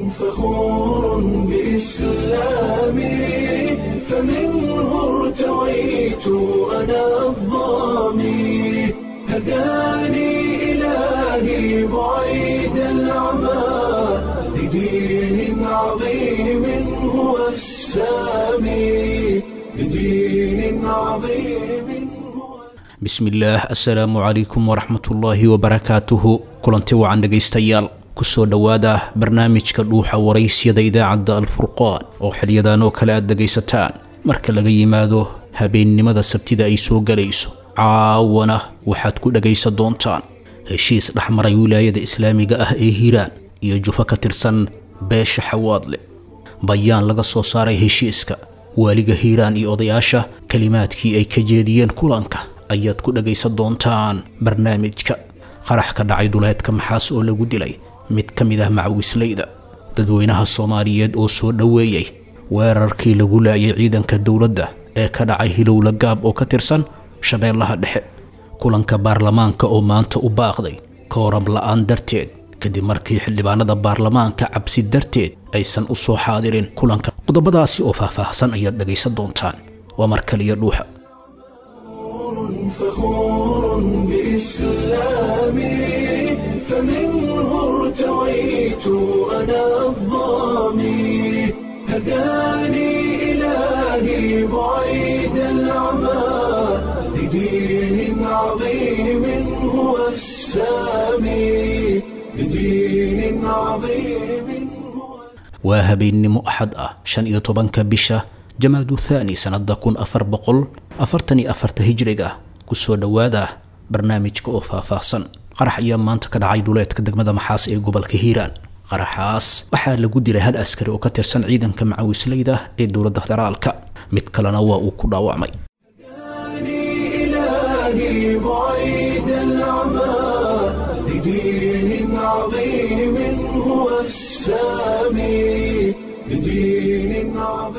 فخور بإسلامي فمنه ارتويت أنا الضامي هداني إلهي بعيد العمى لدين عظيم هو السامي لدين عظيم هو bismillaah assalaamu calaykum waraxmatullaahi wabarakaatuhu kulanti wacan dhegaystayaal kusoo dhowaada barnaamijka dhuuxa waraysyada idaacadda alfurqaan oo xilyadan oo kale aad dhegaysataan marka laga yimaado habeennimada sabtida ay soo galayso caawana waxaad ku dhegaysan doontaan heshiis dhexmaray wilaayada islaamiga ah ee hiiraan iyo jufo ka tirsan beesha xawaadle bayaan laga soo saaray heshiiska waaliga hiiraan iyo odayaasha kelimaadkii ay ka jeediyeen kulanka ayaad ku dhagaysan doontaan barnaamijka qarax ka dhacay duleedka maxaas oo lagu dilay mid ka mid ah macawisleyda dadweynaha soomaaliyeed oo soo dhoweeyey weerarkii lagu laayay ciidanka dowladda ee ka dhacay hilowla gaab oo ka tirsan shabeellaha dhexe kulanka baarlamaanka oo maanta u baaqday kooram la-aan darteed kadib markii xildhibaanada baarlamaanka cabsi darteed aysan u soo xaadirin kulanka qodobadaasi oo faahfaahsan ayaad dhagaysan doontaan waa mar kaliya dhuuxa فخور بإسلامي فمنه ارتويت أنا الضامي هداني إلهي بعيد العمى لدين عظيم هو السامي لدين عظيم هو waa habeennimo axad ah shan iyo tobanka bisha jamaadu thaani sannada kun afar boqol afartan iyo afarta hijriga kusoo dhowaada barnaamijka oo faahfaahsan qarax ayaa maanta ka dhacay duleedka degmada maxaas ee gobolka hiiraan qaraxaas waxaa lagu dilay hal askari oo ka tirsan ciidanka macawisleyda ee dowladda federaalka mid kalena waa uu ku dhaawacmay هداني إلهي بعيد العمى لدين عظيم هو السامي لدين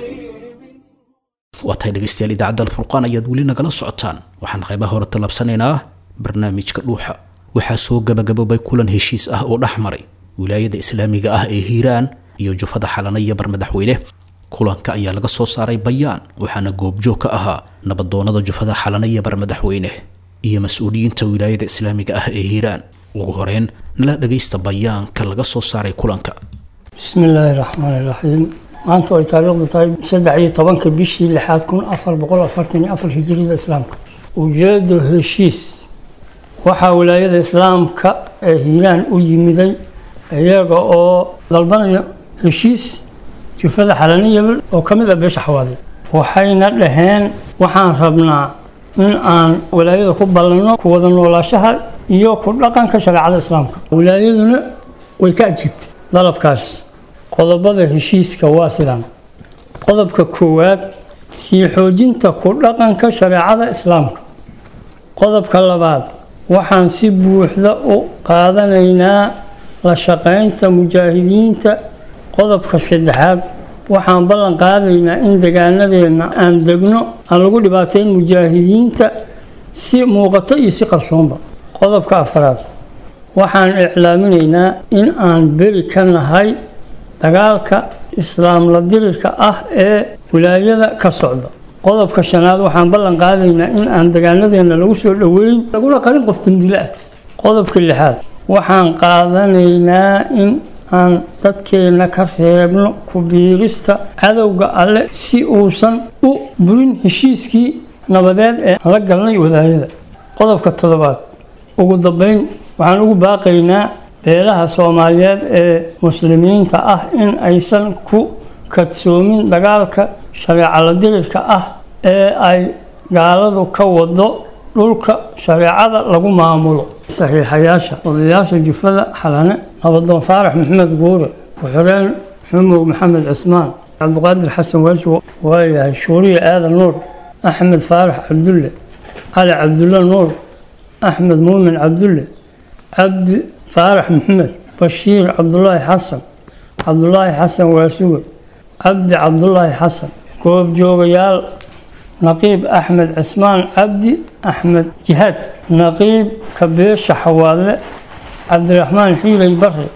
عظيم waa tahay dhegaystayaal idaacadda alfurqaan ayaad weli nagala socotaan waxaan qaybaha hore tallabsanaynaa barnaamijka dhuuxa waxaa soo gabagaboobay kulan heshiis ah oo dhex maray wilaayada islaamiga ah ee hiiraan iyo jufada xalana iyo barmadaxweyne kulanka ayaa laga soo saaray bayaan waxaana goobjoog ka ahaa nabadoonada jufada xalana iyo barmadaxweyne iyo mas-uuliyiinta wilaayada islaamiga ah ee hiiraan ugu horeyn nala dhagaysta bayaanka laga soo saaray kulanka bismi illaahi raxmaani raxiim maanta ay taariikhdu tahay saddex iyo tobanka bishii lixaad kun afar boqol afartan iyo afar hijriyada islaamka ujeedo heshiis waxaa wilaayada islaamka ee hiiraan u yimiday iyaga oo dalbanaya heshiis jufada xalaniyabal oo ka mid ah beesha xawaade waxayna dhaheen waxaan rabnaa in aan wilaayada ku ballanno ku wada noolaashaha iyo ku dhaqanka shareecada islaamka wilaayaduna way ka ajiibtay dalabkaas qodobada heshiiska waa sidaan qodobka koowaad sii xoojinta ku dhaqanka shareecada islaamka qodobka labaad waxaan si buuxda u qaadanaynaa la shaqaynta mujaahidiinta qodobka saddexaad waxaan ballan qaadaynaa in degaanadeenna aan degno aan lagu dhibaateyn mujaahidiinta si muuqato iyo si qarsoonba qodobka afraad waxaan iclaaminaynaa in aan beri ka nahay dagaalka islaam la dirirka ah ee wilaayada ka socda qodobka shanaad waxaan ballan qaadaynaa in aan degaanadeena lagu soo dhoweyn laguna qarin qof dambile ah qodobka lixaad waxaan qaadanaynaa in aan dadkeena ka reebno ku biirista cadowga alle si uusan u burin heshiiskii nabadeed ee aan la galnay wadaayada qodobka toddobaad ugu dambeyn waxaan ugu baaqaynaa beelaha soomaaliyeed ee muslimiinta ah in aysan ku kadsoomin dagaalka shareeco la dirirka ah ee ay gaaladu ka wado dhulka shareecada lagu maamulo saxiixayaasha odayaasha jufada xalane nabadoon faarax maxamed guure ku-xireen xumow maxamed cismaan cabdiqaadir xasan waajwo waayahay shuuriye aadan nuur axmed faarax cabdulle cali cabdulle nuur axmed muumin cabdulle cabdi faarax maxamed bashiir cabdulaahi xasan cabdulaahi xasan waasuge cabdi cabdulaahi xasan goobjoogayaal naqiib axmed cismaan cabdi axmed jihaad naqiib kabeesha xawaadle cabdiraxmaan xiilay bare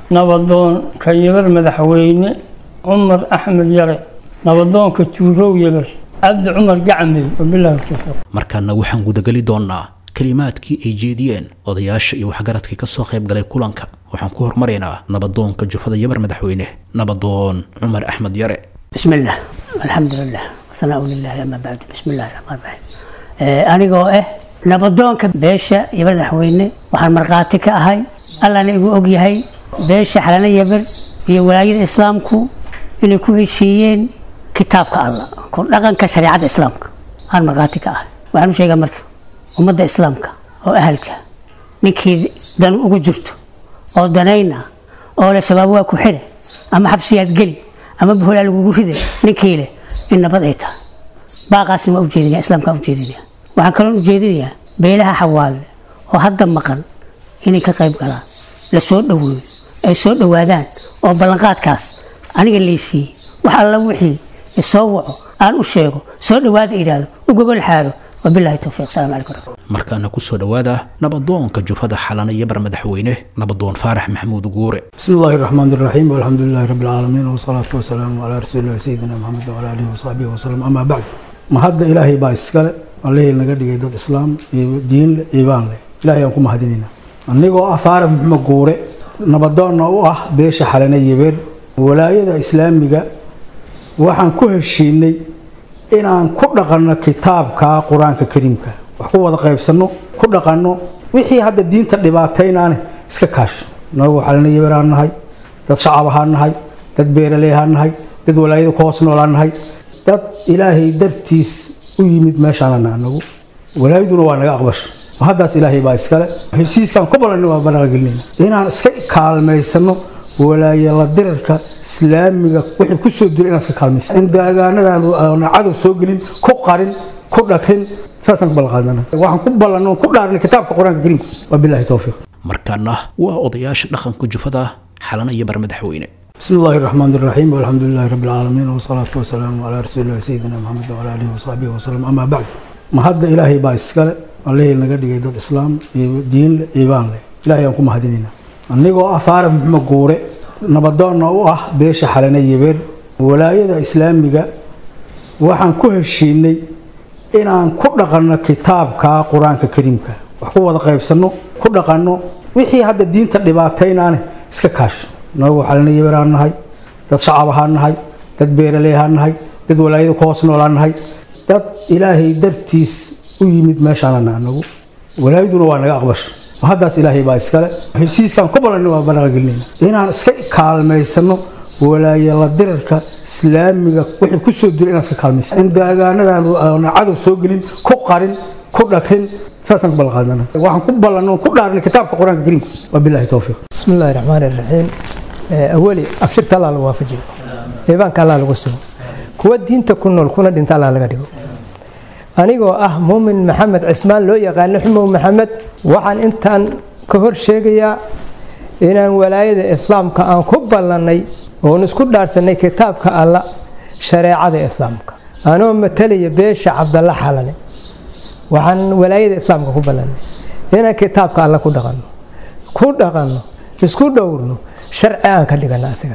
nabadoon kanyabar madaxweyne cumar axmed yare nabadoonka tuurow yabar cabdi cumar gacmey wabilahi tawfiiq markaana waxaan gudageli doonaa kelimaadkii ay jeediyeen odayaasha iyo waxgaradkii ka soo qayb galay kulanka waxaan ku hormaraynaa nabadoonka jufada yabar madaxweyne nabadoon cumar axmed yare بسم الله الحمد لله والثناء لله أما بعد بسم الله الرحمن الرحيم آه، anigoo ah nabadoonka beesha iyo madaxweyne waxaan markhaati ka ahay allana igu ogyahay beesha xalana yabar iyo walaayada islaamku inay ku heshiiyeen kitaabka alla ku dhaqanka shareecada islaamka aan markhaati ka ahay waxaan u sheegaa marka ummadda islaamka oo ahalka ninkii dan ugu jirto oo danayna oo le shabaab waa ku xire ama xabsiyaad geli ama buholaa lagugu ride ninkii leh in nabad ay tahay baaqaasna waa ujeedinaya islaamkaan ujeedinaya waxaan kaloon ujeedinayaa beelaha xawaale oo hadda maqan inay ka qayb galaan la soo dhaweeyo ay soo dhawaadaan oo ballanqaadkaas aniga laysiiyey wax alla wixii isoo waco aan u sheego soo dhawaada idhaahdo u gogol xaaro wabilaahi towfiiq asalaamu calaykum markaana ku soo dhowaada nabadoonka jufada xalana yabar madaxweyne nabadoon faarax maxamuud guure بسم الله الرحمن الرحيم والحمد لله رب العالمين والصلاة والسلام على رسول الله سيدنا محمد وعلى آله وصحبه وسلم أما بعد ما هذا إلهي با إسكال الله نجا دقي ضد إسلام دين إيمان له إلهي أنكم مهديننا أنيقو أفار محمد قوري نبضان أو أه بيش حالنا يبر ولاية إسلامية waxaan ku heshiinay inaan ku dhaqanno kitaabka qur-aanka kariimka wax ku wada qaybsanno ku dhaqanno wixii hadda diinta dhibaataynaane iska kaash nagu xalina yabaraan nahay dad shacab ahaan nahay dad beeraley ahaan nahay dad walaayada ku hoos noolaan nahay dad ilaahay dartiis u yimid meeshaanana anagu walaayaduna waa naga aqbasha ma haddaas ilaahay baa iskale heshiiskaan ku ballanna waa banaqagelinayna inaan iska kaalmaysano walaaya la dirarka islaamiga wixii ku soo dilay inaan iska kaalmaysan in daagaanadan aan cadow soo gelin ku qarin ku dhakrin saasaan ku ballanqaadana waxaan ku ballanno ku dhaarinay kitaabka qur-aanka kariimka wabilaahi towfiiq markaana waa odayaasha dhaqanka jufada xalana yabar madaxweyne بسم الله الرحمن الرحيم والحمد لله رب العالمين والصلاة والسلام على رسول الله سيدنا محمد وعلى آله وصحبه وسلم أما بعد ما هذا إلهي با إسكال الله نجا دقي ضد إسلام دين إيمان له إلهي أنكم مهديننا أنيقو أفار محمد قوري نبضان أو أه بيش حالنا يبر ولاية إسلامية waxaan ku heshiinay inaan ku dhaqanno kitaabka qur-aanka kariimka wax ku wada qaybsanno ku dhaqanno wixii hadda diinta dhibaataynaane iska kaash nagu xalina yabaraan nahay dad shacab ahaan nahay dad beeraley ahaan nahay dad walaayada ku hoos noolaan nahay dad ilaahay dartiis u yimid meeshaanana anagu walaayaduna waa naga aqbasha ma haddaas ilaahay baa iskale heshiiskaan ku ballanna waa banaqagelinayna inaan iska kaalmaysano walaaya la dirarka islaamiga wixii ku soo dilay inaan iska kaalmaysan in daagaanadan aan cadow soo gelin ku qarin ku dhakrin saasaan ku ballanqaadana waxaan ku ballanno ku dhaarinay kitaabka qur-aanka kariimka wabilaahi towfiiq بسم الله الرحمن الرحيم آه، أولي أفشرت الله الوافجي إيبان كالله الوسو كوا دين تكون كنا دين الله لغا anigoo ah muumin maxamed cismaan loo yaqaano xumow maxamed waxaan intaan ka hor sheegayaa inaan walaayada islaamka aan ku ballannay oon isku dhaarsanay kitaabka alla shareecada islaamka anoo matalaya beesha cabdalla xalane waxaan walaayada islaamka ku ballannay inaan kitaabka alla ku dhaqanno ku dhaqanno isku dhowrno sharci aan ka dhigano asiga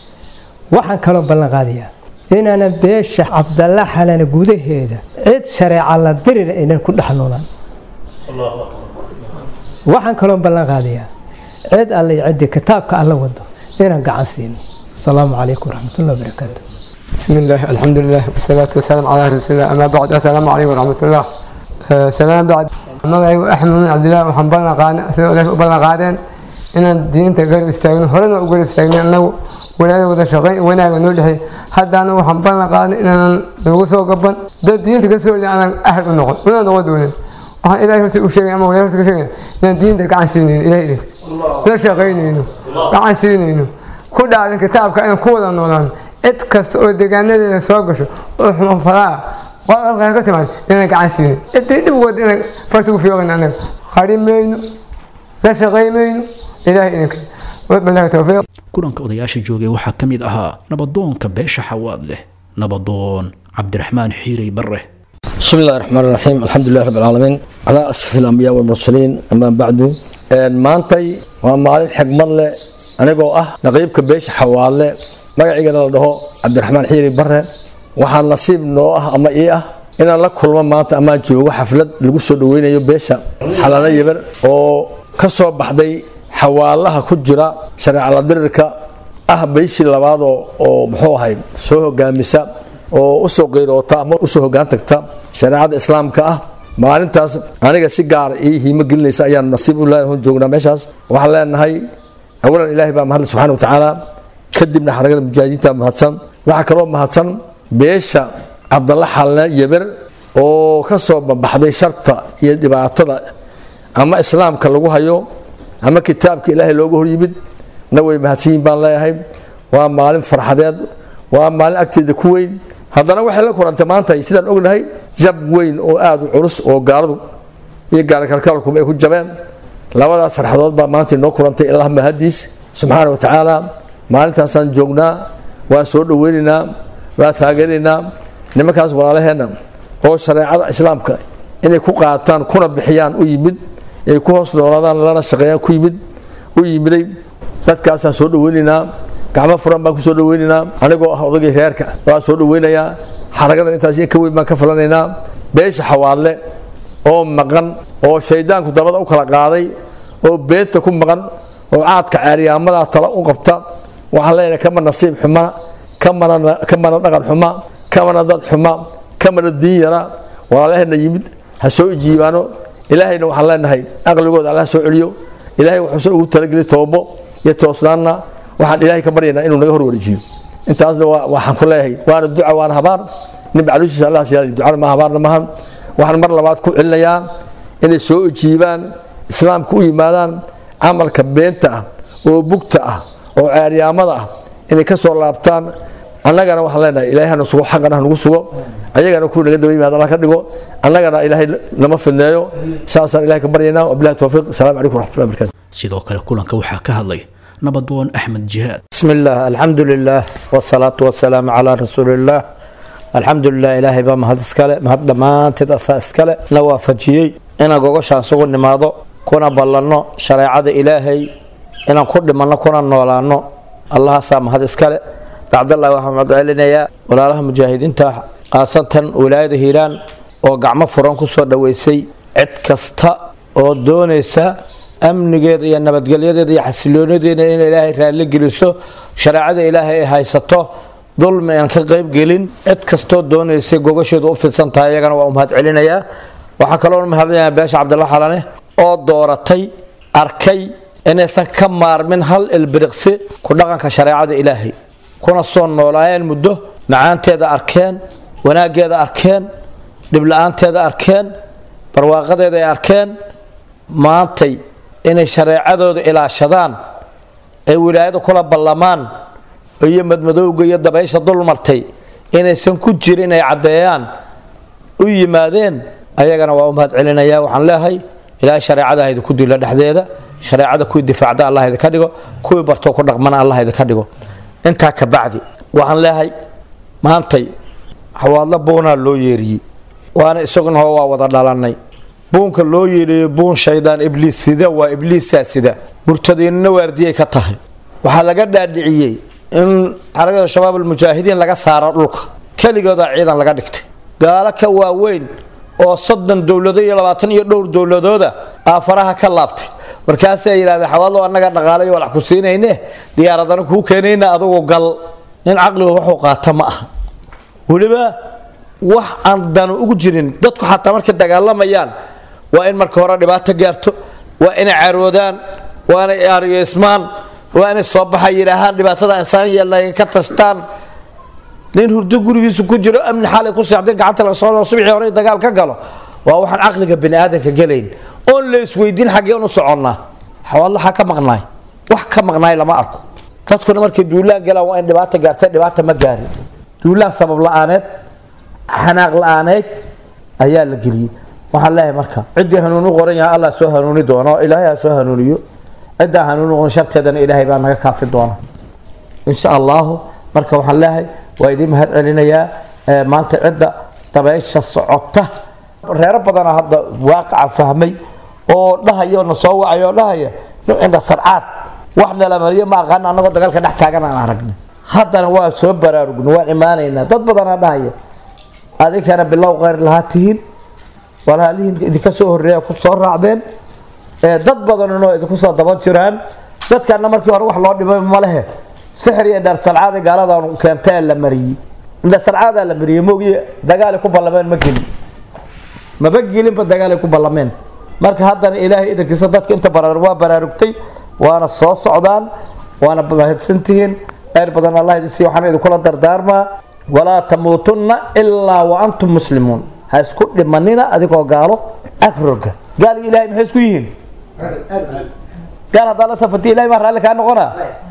waxaan kaloo ballan qaadayaa inaanan beesha cabdalla xalane gudaheeda cid shareeca la dirira aynan ku dhex noolaan waxaan kaloo ballan qaadayaa cid alle iyo ciddii kitaabka alla wado inaan gacan siino asalaamu calaykum waraxmatullahi wabarakaatu بسم الله الحمد لله والصلاة والسلام على رسول الله أما بعد السلام عليكم ورحمة الله آه، سلام بعد magacaygu axmed bin cabdillahi waxaan ballan qaadnay sida odays u ballan qaadeen inaan diinta garab istaagno horena u garab istaagno annagu walaada wada shaqayn wanaaga noo dhexey haddaana waxaan ballan qaadnay inaanan nagu soo gaban dad diinta ka soo horjeeda aanan ahad u noqon una noqon doonin waxaan ilaahay horta u sheegay ama walaal horta ka sheegay inaan diinta gacan siinayno ilahay idin la shaqaynayno gacan siinayno ku dhaadan kitaabka inaan ku wada noolaan cid kasta oo deegaanadeeda soo gasho oo xumo falaa qolqolkaa ka timaad inaan gacan siino ciddii dhib wada inaan farta u fiiqin annaga qari mayno la shaqay mayno ilaahay idinka wabillahi towfiiq kulanka odayaasha joogay waxaa ka mid ahaa nabadoonka beesha xawaad leh nabadoon cabdiraxmaan xiirey barre بسم الله الرحمن الرحيم الحمد لله رب العالمين على أشرف الأنبياء والمرسلين أما بعد maantay waa maalin xigmad leh anigoo ah naqiibka beesha xawaale magaciigana la dhaho cabdiraxmaan xiiri bare waxaa nasiib noo ah ama ii ah inaan la kulmo maanta amaan joogo xaflad lagu soo dhaweynayo beesha xalano yeber oo ka soo baxday xawaalaha ku jira shareecala dirirka ah beeshii labaadoo oo muxuu ahay soo hogaamisa oo usoo qeyroota ama usoo hogaan tagta shareecada islaamka ah maalintaas aniga si gaara ii hiimo gelinaysa ayaan nasiib u leeyahay joognaa meeshaas waxaan leenahay awalan ilaahay baa mahadle subxaana wa tacaala kadibna xarakada mujaahidiinta mahadsan waxaa kaloo mahadsan beesha cabdalla xalne yeber oo ka soo babaxday sharta iyo dhibaatada ama islaamka lagu hayo ama kitaabka ilaahay looga hor yimid na way mahadsan yihin baan leeyahay waa maalin farxadeed waa maalin agteeda ku weyn haddana waxay la kulantay maanta sidaan ognahay jab weyn oo aada u culus oo gaaladu iyo gaalakalkaalkuba ay ku jabeen labadaas farxadood baa maanta inoo kulantay ilaa mahadiis subxaana wa tacaala maalintaasaan joognaa waan soo dhaweynaynaa waan taageeraynaa nimankaas walaalaheenna oo shareecada islaamka inay ku qaataan kuna bixiyaan u yimid ay ku hoos noolaadaan lana shaqeeyaan ku yimid u yimiday dadkaasaan soo dhaweynaynaa gacmo furan baan ku soo dhaweynaynaa anigoo ah odagii reerka waan soo dhaweynayaa xaragadan intaas ka weyn baan ka filanaynaa beesha xawaadle oo maqan oo shaydaanku dabada u kala qaaday oo beenta ku maqan oo caadka ceeryaamadaa tala u qabta waxaan leenahay kama nasiib xuma kamana dhaqan xuma kamana dad xuma kamana diin yara walaalaheenna yimid ha soo ijiibaano ilaahayna waxaan leenahay aqligooda alla ha soo celiyo ilaahay wuxuusan ugu talageli toobo iyo toosnaanna waxaan ilaahay ka baryaynaa inuu naga horwareejiyo intaasna waxaan ku leeyahay waana duca waana habaar nin bacluushiisa allah siyaadi ducana ma habaarna maahan waxaan mar labaad ku celinayaa inay soo ijiibaan islaamka u yimaadaan camalka beenta ah oo bugta ah oo ceeryaamada ah inay ka soo laabtaan annagana waxaan leenahay ilaahay hana sugo xaqana hanagu sugo ayagana kuwa naga daba yimaada allah ka dhigo annagana ilaahay nama fidneeyo saasaan ilahay ka baryaynaa wabilahi towfiiq asalaamu calaykum waraxmatullahi barakatu sidoo kale kulanka waxaa ka hadlay nabadoon axmed jihaad بسم الله الحمد لله والصلاة والسلام على رسول الله الحمد لله إلهي بaa mahad iskale mahad dhammaanteed asaa iskale na waafajiyey inaan gogoshaan sugu nimaado kuna ballanno shareecada ilaahay inaan ku dhimanno kuna noolaano allahaasaa mahad iskale bacdallahi waxaan madcelinayaa walaalaha mujaahidiinta khaasatan wilaayada hiiraan oo gacmo furan ku soo dhoweysay cid kasta oo doonaysa amnigeeda iyo nabadgelyadeeda iyo xasiloonadeeda in ilaahay raalli geliso shareecada ilaahay ay haysato dulmi aan ka qayb gelin cid kastoo doonaysay gogasheedu u fidsan tahay iyagana waa u mahad celinayaa waxaa kaloo mahadinayaa beesha cabdalla xalane oo dooratay arkay inaysan ka maarmin hal ilbiriqsi ku dhaqanka shareecada ilaahay kuna soo noolaayeen muddo macaanteeda arkeen wanaaggeeda arkeen dhibla-aanteeda arkeen barwaaqadeeda ay arkeen maantay inay shareecadooda ilaashadaan ay wilaayada kula ballamaan iyo madmadowga iyo dabaysha dulmartay inaysan ku jirin inay caddeeyaan u yimaadeen ayagana waa u mahad celinaya waxaan leehay ilaahay shareecada ha idinku dilo dhexdeeda shareecada kuwii difaacda allah idinka dhigo kuwii bartoo ku dhaqmana allah idinka dhigo intaa ka bacdi waxaan leehay maantay xawaadlo buunaa loo yeeriyey waana isaguna waa wada dhalannay buunka loo yeedhayo buun shaydaan ibliis sida waa ibliisaa sida murtadiinna waardiyay ka tahay waxaa laga dhaadhiciyey in xarakada shabaab almujaahidiin laga saaro dhulka keligoodaa ciidan laga dhigtay gaalo ka waaweyn oo soddon dowlado iyo labaatan iyo dhowr dowladooda aafaraha ka laabtay markaasay yidhahdeen xawaadlo annaga dhaqaalayo walax ku siinayne diyaaradana kuu keenayna adugu gal nin caqliga wuxuu qaata ma aha weliba wax aan danu ugu jirin dadku xataa markay dagaalamayaan waa in marka hore dhibaato gaarto waa inay caroodaan waa inay aaryeysmaan waa inay soo baxa yidhaahaan dhibaatada insaan yeelnayn ka tastaan nin hurdo gurigiisu ku jiro amni xaalay ku seexday gacanta laga soo subixii hore dagaal ka galo waa waxaan caqliga bini aadanka gelayn oon la isweydiin xaggeen u soconnaa xawaadlo xaa ka maqnaay wax ka maqnaay lama arko dadkuna markay duulaan galaan waa in dhibaata gaartay dhibaata ma gaarin duulaan sabab la-aaneed xanaaq la-aaneyd ayaa la geliyey waxaan leeyahay marka ciddii hanuun u qoran yahay allah soo hanuuni doono ilaahay ha soo hanuuniyo ciddaa hanuun u qoran sharteedana ilaahay baa naga kaafi doona insha allahu marka waxaan leeyahay waa idiin mahad celinayaa maanta cidda dabeysha socota reero badana hadda waaqaca fahmay oo dhahaya oo na soo wacay oo dhahaya indha sarcaad wax nala mariyo ma aqaan annagoo dagaalka dhex taagan aan aragna haddana waa soo baraarugna waan imaanaynaa dad badanaa dhahaya adinkana bilow kheyr lahaa tihiin walaalihiin idinka soo horreeya ku soo raacdeen dad badanoo idinku soo daban jiraan dadkana markii hore wax loo dhimay ma lehe sixir iyo dheer salcaada gaaladan keentee la mariyey indha salcaadaa la mariyey moogiye dagaalay ku ballameen ma gelin maba gelinba dagaalay ku ballameen marka haddana ilaahay idankiisa dadka inta baraar waa baraarugtay waana soo socdaan waana mahadsantihiin kheyr badan allah idin siiya waxaan idinkula dardaarmaa walaa tamuutunna ilaa wa antum muslimuun ha isku dhimanina adigoo gaalo agroga gaal iyo ilahay maxay isku yihiin gaal haddaa la safati ilahay baa raalli kaa noqonaa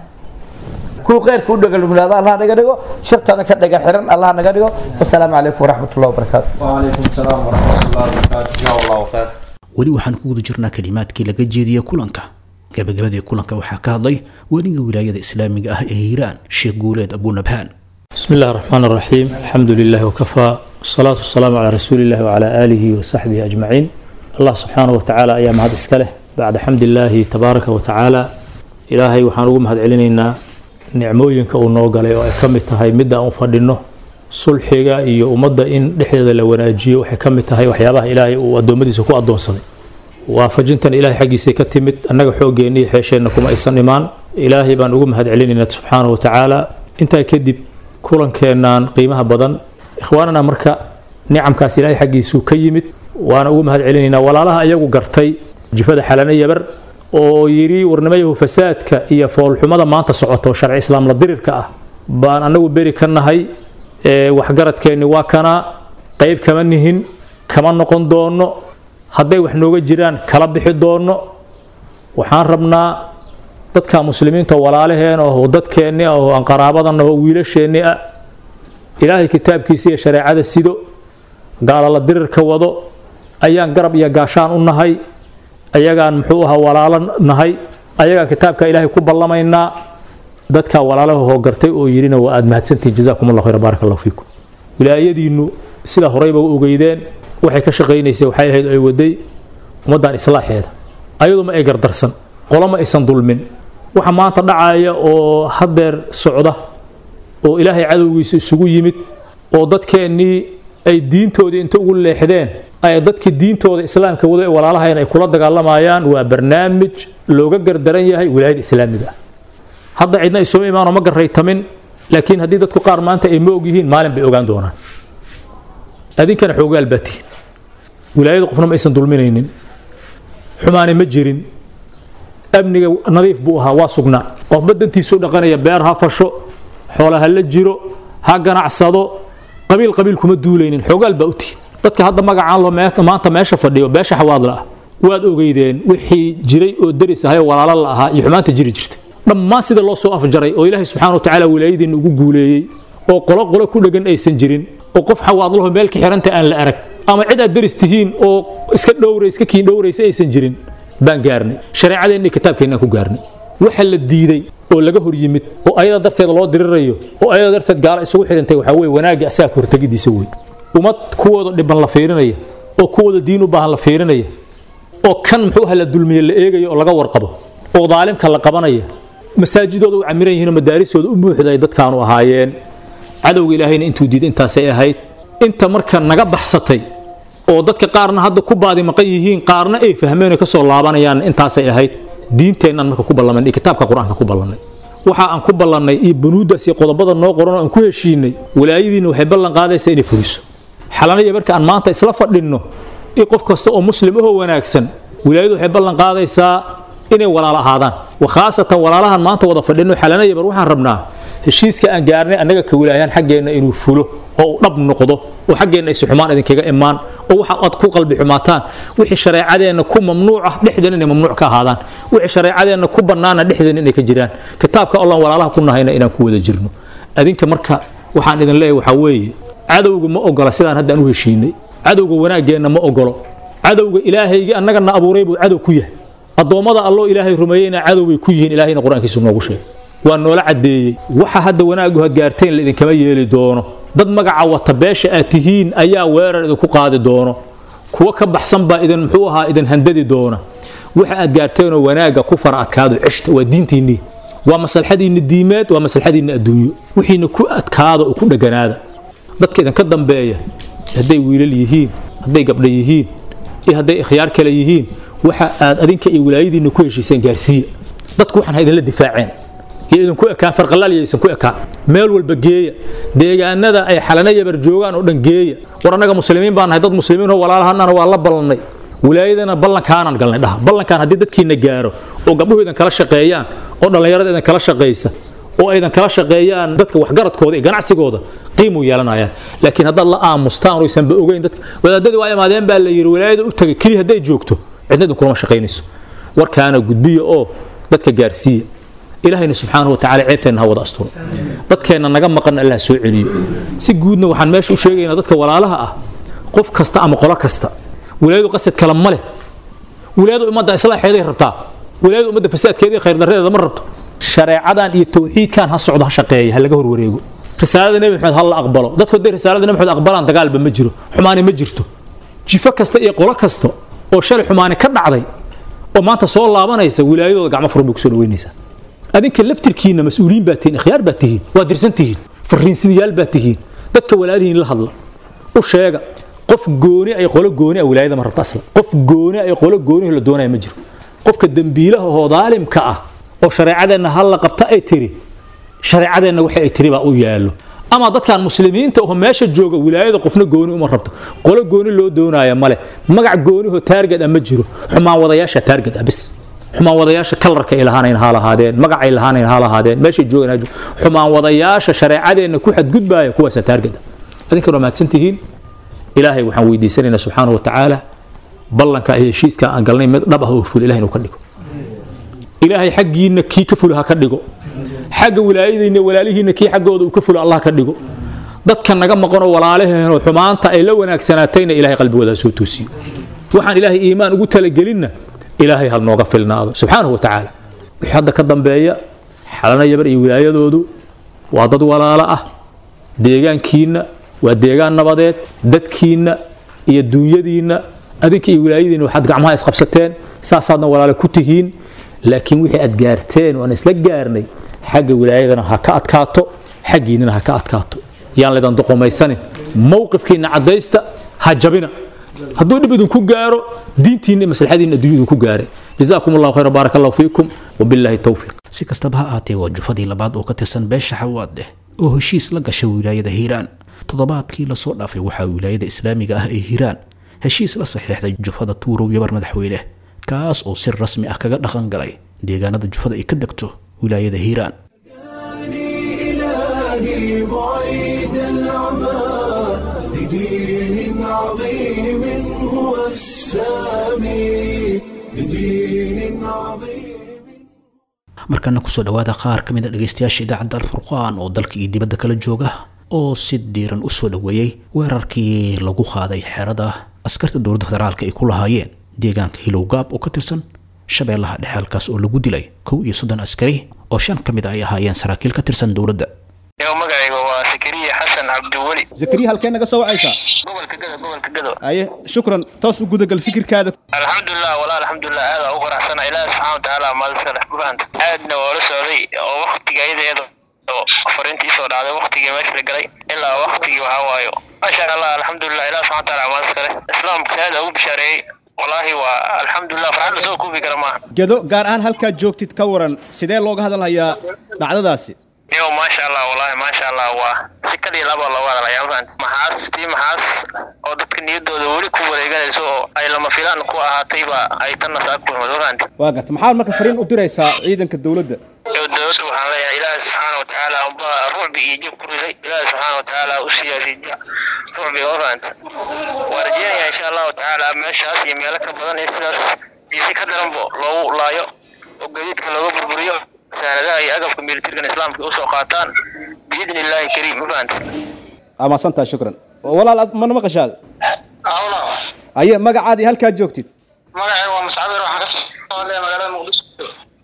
kuwa kheyrka u dhagalugnaado allah naga dhigo shirtana ka dhaga xiran allah naga dhigo wasalaamu calaykum waraxmat ullahi wabarakaatu وعليكم السلام ورحمة الله وبركاته جزاه الله خير weli waxaan ku guda jirnaa kalimaadkii laga jeediyey kulanka gabagabadii kulanka waxaa ka hadlay weliga wilaayada islaamiga ah ee hiiraan sheekh guuleed abunabhaan بسم الله الرحمن الرحيم الحمد لله وكفى والصلاة والسلام على رسول الله وعلى آله وصحبه أجمعين الله سبحانه وتعالى أيام هذا إسكاله بعد حمد الله تبارك وتعالى إلهي وحانوه مهد علينا نعموينك أو نوغالي أو أكمتها مدى أو فردنه sulxiga iyo ummadda in dhexdeeda la wanaajiyo waxay ka mid tahay waxyaabaha ilaahay uu addoommadiisa ku addoonsaday waafajintan ilaahay xaggiisay ka timid annaga xooggeenna iyo xeesheenna kuma aysan imaan ilaahay baan ugu mahad celinaynaa subxaanahu wa tacaala intaa kadib kulankeennan qiimaha badan ikhwaanana marka nicamkaas ilaahay xaggiisuu ka yimid waana ugu mahad celinaynaa walaalaha iyagu gartay jifada xalana yabar oo yidhi warnimayahu fasaadka iyo foolxumada maanta socoto sharci islaam la dirirka ah baan annagu beri ka nahay waxgaradkeenni waa kanaa qayb kama nihin kama noqon doono hadday wax nooga jiraan kala bixi doono waxaan rabnaa dadka muslimiinta walaalaheen oo dadkeenni ah oo aan qaraabadan oo wiilasheenni ah ilaahay kitaabkiisa iyo shareecada sido gaala la dirirka wado ayaan garab iyo gaashaan u nahay ayagaan muxuu ahaa walaalo nahay ayagaan kitaabka ilaahay ku ballamaynaa dadka walaalaha hoogartay oo yidhina waa aad mahadsantihin jazaakum allah khayra baaraka allahu fiikum wilaayadiinnu sida horeyba u ogeydeen waxay ka shaqaynaysay waxay ahayd ay waday ummaddan islaaxeeda ayadu ma ay gardarsan qolo ma aysan dulmin waxa maanta dhacaya oo haddeer socda oo ilaahay cadowgiisa isugu yimid oo dadkeennii ay diintoodii inta ugu leexdeen ay dadkii diintooda islaamka wada ee walaalahayn ay kula dagaalamayaan waa barnaamij looga gardaran yahay wilaayada islaamiga ah hadda cidna isoo imaanoo ma garaytamin laakiin haddii dadku qaar maanta ay ma ogyihiin maalin bay ogaan doonaan adinkana xoogaal baa tihin wilaayada qofna ma aysan dulminaynin xumaane ma jirin amniga nadiif buu ahaa waa sugnaa qofba dantiisuu dhaqanaya beer ha fasho xoola ha la jiro ha ganacsado qabiil qabiil kuma duulaynin xoogaal baa u tihin dadka hadda magacaan loo maanta meesha fadhiyo beesha xawaadla ah waad ogeydeen wixii jiray oo deris ahay oo walaalo la ahaa iyo xumaanta jiri jirtay dhammaan sida loo soo afjaray oo ilaahay subxaana wa tacaala wilaayadiinna ugu guuleeyey oo qolo qolo ku dhegan aysan jirin oo qof xawaadlaho meel ka xiranta aan la arag ama cid aad daris tihiin oo iska dhowray iska kiin dhowraysa aysan jirin baan gaarnay shareecadeenna iyo kitaabkeennaan ku gaarnay waxa la diiday oo laga hor yimid oo ayada darteed loo dirirayo oo ayada darteed gaala isugu xidhantay waxaa weeye wanaagga asaga ka hortegidiisa wey ummad kuwooda dhiban la fiirinaya oo kuwooda diin u baahan la fiirinaya oo kan muxuu la dulmiye la eegayo oo laga warqabo oo daalimka la qabanaya masaajidooda u camiran yihiin oo madaarisooda u buuxday dadkaanu ahaayeen cadowga ilaahayna intuu diiday intaasay ahayd inta marka naga baxsatay oo dadka qaarna hadda ku baadi maqan yihiin qaarna ay fahmeen oo kasoo laabanayaan intaasay ahayd diinteennan marka ku ballanay iyo kitaabka qur-aanka ku ballannay waxa aan ku ballannay iyo banuuddaas iyo qodobada noo qoran oo aan ku heshiinay walaayadiinna waxay ballan qaadaysaa inay fuliso xalanaya marka aan maanta isla fadhinno in qof kasta oo muslim ahoo wanaagsan wilaayadu waxay ballan qaadaysaa inay walaalo ahaadaan wakhaasatan walaalahan maanta wada fadhino xalanaya bar waxaan rabnaa heshiiska aan gaarnay annaga ka wilaayaan xaggeenna inuu fulo oo uu dhab noqdo oo xaggeenna aysu xumaan idinkaga imaan oo waxa aad ku qalbi xumaataan wixii shareecadeenna ku mamnuuc ah dhexdeena inay mamnuuc ka ahaadaan wixii shareecadeenna ku bannaana dhexdeena inay ka jiraan kitaabka allaan walaalaha ku nahayna inaan ku wada jirno adinka marka waxaan idin leeyahay waxaa weeye cadowga ma ogola sidaan hadda aan u heshiinay cadowga wanaaggeenna ma ogolo cadowga ilaahayga annagana abuuray buu cadow ku yahay addoommada alloo ilaahay rumeeyeyna cadow bay ku yihiin ilaahayna qur-aankiisu noogu sheegay waa noola caddeeyey waxa hadda wanaaggu had gaarteen la idinkama yeeli doono dad magaca wata beesha aad tihiin ayaa weerar idinku qaadi doono kuwa ka baxsan baa idin muxuu ahaa idin handadi doona waxa aad gaarteenoo wanaagga ku fara adkaado cishta waa diintiinnii waa maslaxadiinna diimeed waa maslaxadiinna adduunyo wixiina ku adkaada oo ku dheganaada dadka idinka dambeeya hadday wiilal yihiin hadday gabdha yihiin iyo hadday ikhyaar kale yihiin waxa aad adinka iyo wilaayadiinna ku heshiiseen gaarsiiya dadku waxaan ha idinla difaaceen iyo idinku ekaan farqalaal iyo aysan ku ekaan meel walba geeya deegaanada ay xalana yabar joogaan oo dhan geeya war annaga muslimiin baan nahay dad muslimiin oo walaalahannana waa la ballannay wilaayadana ballankaanan galnay dhaha ballankaan haddii dadkiina gaaro oo gabdhuhu idin kala shaqeeyaan oo dhallinyarada idin kala shaqaysa oo aydan kala shaqeeyaan dadka waxgaradkooda iyo ganacsigooda qiimuu yeelanayaan laakiin haddaad la aamustaan oo aysanba ogeyn dadka wadaadadii waa imaadeen baa la yidhi wilaayada u tagay keliya hadday joogto cidna idin kulama shaqaynayso warkaana gudbiya oo dadka gaarsiiya ilaahayna subxaanahu watacaala ceebteenna ha wada asturo dadkeenna naga maqan allah soo celiyo si guudna waxaan meesha u sheegaynaa dadka walaalaha ah qof kasta ama qolo kasta wilaayadu qasad kale ma leh wilaayadu ummadda islaaxeeday rabtaa wilaayadu ummadda fasaadkeeda iyo khayrdarredeeda ma rabto shareecadan iyo tawxiidkan ha socdo ha shaqeeya ha laga horwareego risaalada nebi maxamed ha la aqbalo dadku hadday risaalada nebi maxamed aqbalaan dagaalba ma jiro xumaani ma jirto jifo kasta iyo qolo kasta oo shalay xumaani ka dhacday oo maanta soo laabanaysa wilaayadooda gacmo furan bay kusoo dhaweynaysaa adinka laftirkiinna mas-uuliyiin baa tihiin ikhyaar baa tihiin waa dirsan tihiin fariinsidayaal baa tihiin dadka walaalihiin la hadla u sheega qof gooni ay qolo gooni ah wilaayada ma rabta asla qof gooni ay qolo gooni la doonaya ma jiro qofka dembiilaha oo daalimka ah oo shareecadeenna hal la qabta ay tiri shareecadeenna waxa ay tiri baa u yaallo ama dadkan muslimiinta oo meesha jooga wilaayada qofna gooni uma rabto qolo gooni loo doonaya male magac goonihoo taarged ah ma jiro xumaan wadayaasha taarged ah bis xumaan wadayaasha kalarka ay lahaanayn ha lahaadeen magac ay lahaanayn ha lahaadeen meeshay joogaan ha joogaan xumaan wadayaasha shareecadeenna ku xadgudbaaya kuwaasa taarged ah adinkan waa mahadsan tihiin ilaahay waxaan weydiisanaynaa subxaanahu watacaala ballanka iyo heshiiska aan galnay mid dhab ah oo ful ilahay inuu ka dhigo ilaahay xaggiinna kii ka fula ha ka dhigo xagga wilaayadiinna walaalihiinna kii xaggooda uu ka fula allah ka dhigo dadka naga maqanoo walaalaheenoo xumaanta ay la wanaagsanaatayna ilahay qalbigooda ha soo toosiyo waxaan ilaahay iimaan ugu talagelinna ilaahay ha nooga filnaado subxaanahu watacaala wixii hadda ka dambeeya xalana yabar iyo wilaayadoodu waa dad walaalo ah deegaankiinna waa deegaan nabadeed dadkiinna iyo duunyadiinna adinka iyo wilaayadiinna waxaad gacmaha isqabsateen saasaadna walaale ku tihiin laakiin wixii aad gaarteen waan isla gaarnay xagga wilaayadana ha ka adkaato xaggiinnana ha ka adkaato yaan laydan doqomaysanin mowqifkiinna caddaysta ha jabina hadduu dhib idinku gaaro diintiinna iyo maslaxadiinna adduunya idinku gaare jazaakum allahu khayra baaraka allahu fiikum wabilaahi towfiiq si kastaba ha ahaatee waa jufadii labaad oo ka tirsan beesha xawaadeh oo heshiis la gashay wilaayada hiiraan toddobaadkii lasoo dhaafay waxaa wilaayada islaamiga ah ee hiiraan heshiis la saxiixday jufada tuurow yabar madaxweyne kaas oo si rasmi ah kaga dhaqan galay deegaanada jufada ay ka degto wilaayada hiiraan إلهي بعيد العمى لدين عظيم هو السامي لدين عظيم markana kusoo dhowaada qaar ka mid a dhegaystayaasha idaacadda alfurqaan oo dalka iyo dibadda kala jooga oo si diiran u soo dhoweeyey weerarkii lagu qaaday xeerada askarta dowladda federaalka ay ku lahaayeen deegaanka hilowgaab oo ka tirsan shabeellaha dhexe halkaas oo lagu dilay kow iyo soddon askari oo shan ka mid a ay ahaayeen saraakiil ka tirsan dowladda magacayga waa sakariya xasan cabdiweli zakariya halkee naga soo wacaysaa gobolka gado gobolka gado aye shukran toos u gudagal fikirkaada alxamdulilah walaa alxamdulilah aada u faraxsana ilaahi subxaana watacaala maaliska dhex ma fahanta aadna waa la socday oo waktiga ayadeeda oo fariintii soo dhacday waktigii meesha la galay ilaa waktigii waxaa waayo maasha allah alxamdulilah ilahi subxana watacaala maaliska leh islaamka aada ugu bishaareeyey walaahi waa alxamdulilah farxad lasoo koobi kara maaha gedo gaar ahaan halkaad joogtid ka waran sidee looga hadalhayaa dhacdadaasi yo maasha allah wallaahi maasha allah waa si kaliya laba looga hadalaya mafahant maxaas tii maxaas oo dadka niyaddooda weli ku wareeganayso oo ay lama filaan ku ahaatayba ay tanna saa ku imad mafahant waa garta maxaad marka fariin u diraysaa ciidanka dowladda yo dowladda waxaan leeyahay ilaahi subxaana watacaala unba rucbi iyo jib ku riday ilaahi subxaana watacaala u siyaasay rucbiga mafahant waa rajeynaya insha allahu tacaala meeshaas iyo meelo ka badan iyo sidaas iyo si ka daranbo loogu laayo oo gadiidka looga burburiyo saanadaha iyo agabka militarigan islaamka usoo qaataan biidni illaahi kariim ma fahanta amaasantaa shukran walaal ad mana maqashaad awla aye magacaadii halkaad joogtid magacay waa mascabir waxaan ka soo hadlaya magaalada muqdisho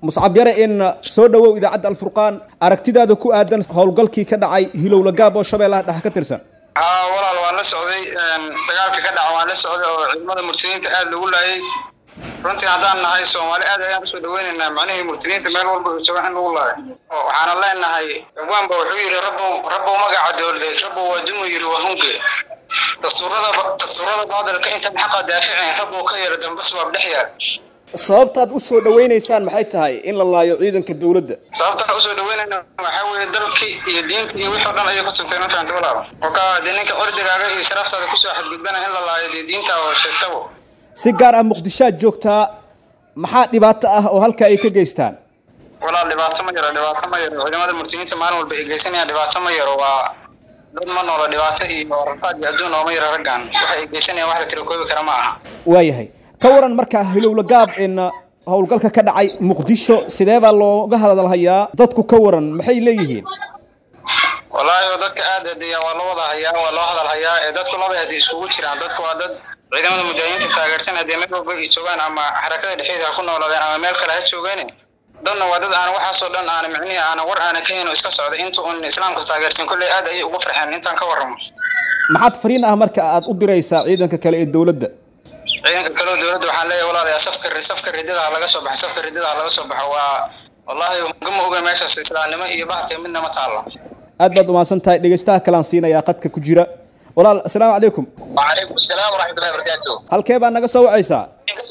muscab yare in soo dhowow idaacadda alfurqaan aragtidaada ku aadan howlgalkii ka dhacay hilowla gaab oo shabeellaha dhexe ka tirsan haa walaal waan la socday dagaalka ka dhaca waan la socday oo ciidamada murtiniinta aada lagu laayay runtii haddaan nahay soomaali aad ayaan usoo dhaweynaynaa macnihii murtiniinta meel walba uu jooga in lagu laayo oo waxaana leenahay abwaanba wuxuu yidhi rabbow rabbow magaca dowladeed rabbow waa dumuu yidhi waa hunge dastuurada dastuurada baadilka intan xaqa daaficin rabbow ka yeera dambe subaab dhex yaal sababtaad u soo dhawaynaysaan maxay tahay in la laayo ciidanka dowladda sababta usoo dhaweynayna waxaa weeye dalkii iyo diintii iyo wixii o dhan ayay ku tuntay ma fahanta walaal oka dee ninka ordigaaga iyo sharaftaada kusoo xadgudbana in la laayo dee diinta oo sheegtabo si gaar ah muqdishoad joogtaa maxaa dhibaato ah oo halkaa ay ka geystaan walaal dhibaato ma yaro dhibaato ma yaro ciidamada murtiniinta maalin walba ay geysanayaan dhibaato ma yaro waa dad ma noola dhibaato iyo rafaad iyo adduun ooma yaro raggan waxa ay geysanayaan wax la tiro koobi kara ma aha waayahay ka waran markaa hilowla gaab in howlgalka ka dhacay muqdisho sidee baa looga hadalhayaa dadku ka waran maxay leeyihiin wallaahi oo dadka aad adeeya waa loo wada hayaa waa loo hadal hayaa ee dadku laba hadii iskugu jiraan dadku waa dad ciidamada mujaahidiinta taageersan haddii meel walba ay joogaan ama xarakada dhexeeda ha ku noolaadeen ama meel kale ha joogeene dadna waa dad aan waxaasoo dhan aan micnihi aana war aana ka hayn oo iska socda inta uun islaamka taageersan kolley aad ayay ugu farxeen intaan ka warramo maxaad fariin ah marka aad u diraysaa ciidanka kale ee dowladda ciidanka kaleo dowladda waxaan leeyahay walaalayaa safka safka ridada ha laga soo baxo safka ridada ha laga soo baxo waa wallaahi gama oga meeshaas islaamnimo iyo bahalka midna ma taalla aad baad umahadsan tahay dhegeystaha kalaan siinayaa qadka ku jira walaal asalaamu calaykum وعليكم السلام ورحمة الله وبركاته. halkee baa naga soo wacaysaa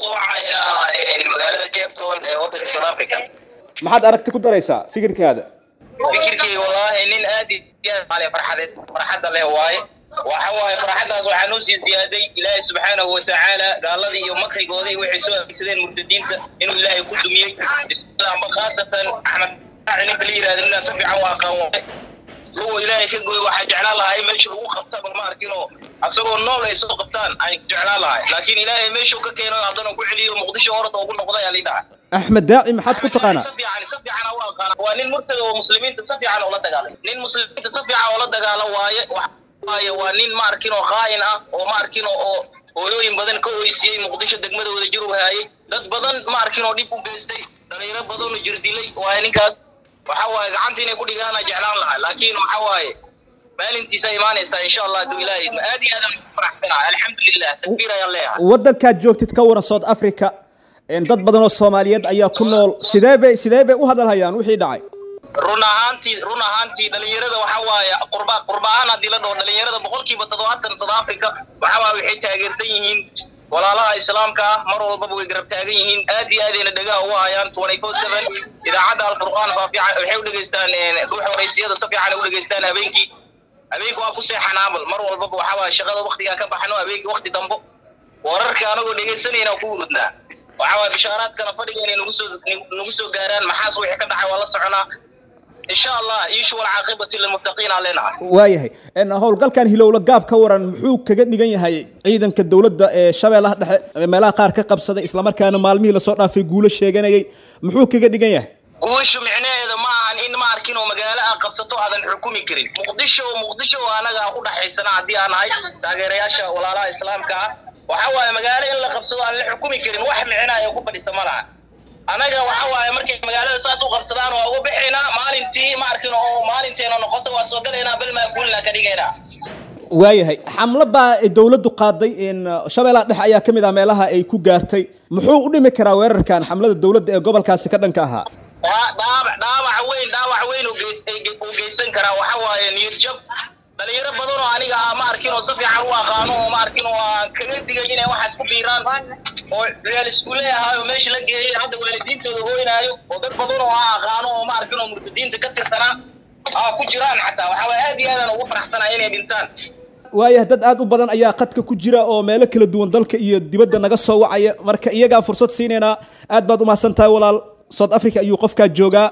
magaalada Cape Town ee wadanka South Africa. maxaad aragti ku daraysaa fikirkaada fikirkayga wallaahi nin aad iyo aad maale farxadeed farxadda leh waaye waxa waaye farxaddaas waxaa noo sii ziyaaday ilaahay subxaanahu watacaala gaaladii iyo makrigooda iyo waxay soo adeegsadeen murtadiinta inuu ilaahay ku dumiyey amba khaasatan axmed raaci ninka la yihahdo ninaa si fiican u aqaan waaye kuwa ilaahay ka gooy waxaa jeclaan lahaa in meesha lagu qabta bal ma arkinoo asagoo nool ay soo qabtaan ay jeclaan lahay laakiin ilaahay meeshuu ka keeno haddana ku celiyo muqdisho orada ugu noqda ayaa lidhaca axmed daaci maxaad ku taqaanaa si fiican si fiican u aqaana waa nin murtada oo muslimiinta si fiican ula dagaalay nin muslimiinta si fiican ula dagaala waaye waaye waa nin ma arkin oo khaa'in ah oo ma arkin oo hooyooyin badan ka oysiyey muqdisho degmadooda jir u haayay dad badan ma arkin oo dhib u geystay dhalinyaro badan oo jirdilay waaye ninkaas waxa waaye gacanta inay ku dhigaana jeclaan lahaa laakiin waxa waaye maalintiisa imaanaysaa insha allah hadduu ilaahay idmo aad iyo aadaan ugu faraxsanahay alxamdulilah takbiir ayaan leeyahay waddankaad joogtid ka waran south africa een dad badan oo soomaaliyeed ayaa ku nool sidee bay sidee bay u hadalhayaan wixii dhacay run ahaantii run ahaantii dhalinyarada waxa waaye qurba qurba ahaan haddii la dhaho dhalinyarada boqolkiiba toddobaatan south africa waxa waaye waxay taageersan yihiin walaalaha islaamka ah mar walbaba way garab taagan yihiin aad iyo aadayna dhagaha ugu hayaan twenty four seven idaacadda alfurqaan faafiican waxay u dhegeystaan dhuuxa waraysiyada si fiican u dhegeystaan habeenkii habeenkii waa ku seexanaabal mar walbaba waxa waaye shaqada waktigaa ka baxno habeenkii wakti dambo wararka anagoo dhegeysanayna ku urudnaa waxa waaye bishaaraadkana fadhiga inay nagu soo nagu soo gaaraan maxaas wixii ka dhacay waa la soconaa insha allah iishu walcaaqibatu lilmuttaqiin aan leenahay waayahay een howlgalkan hilowla gaab ka waran muxuu kaga dhigan yahay ciidanka dowladda ee shabeellaha dhexe ee meelaha qaar ka qabsaday islamarkaana maalmihii lasoo dhaafay guulo sheeganayay muxuu kaga dhigan yahay guushu micnaheeda ma ahan in ma arkin oo magaalo aad qabsato aadan xukumi karin muqdisho muqdisho oo anaga aan ku dhaxaysana haddii aan nahay taageerayaasha walaalaha islaamka ah waxa waaye magaalo in la qabsado aan la xukumi karin wax micnaayo ku fadhisa ma laha anaga waxa waaye markay magaalada saas u qabsadaan waa uga bixaynaa maalintii ma arkin oo maalinteena noqoto waa soo galaynaa bal maakuulina ka dhigaynaa waayahay xamlo baa dowladdu qaaday in shabeellaha dhexe ayaa ka mid ah meelaha ay ku gaartay muxuu u dhimi karaa weerarkan xamlada dowladda ee gobolkaasi ka dhanka ahaa waa dhaawac dhaawac weyn dhaawac weyn uu geys uu geysan karaa waxa waaye niyad jab dhalinyaro badan oo aniga ah ma arkin oo si fiican u aqaano oo ma arkin oo aan kaga digay inay waxaas ku biiraan oo real iskuule ahaa oo meesha la geeyay hadda waalidiintooda hooynaayo oo dad badan oo aan aqaano oo ma arkin oo murtadiinta ka tirsanaa aa ku jiraan xataa waxa waaye aad iyo aadaan ugu faraxsanahay inay dhintaan waayahay dad aad u badan ayaa qadka ku jira oo meelo kala duwan dalka iyo dibadda naga soo wacaya marka iyagaa fursad siinaynaa aad baad u mahadsan tahay walaal south africa ayuu qofkaa joogaa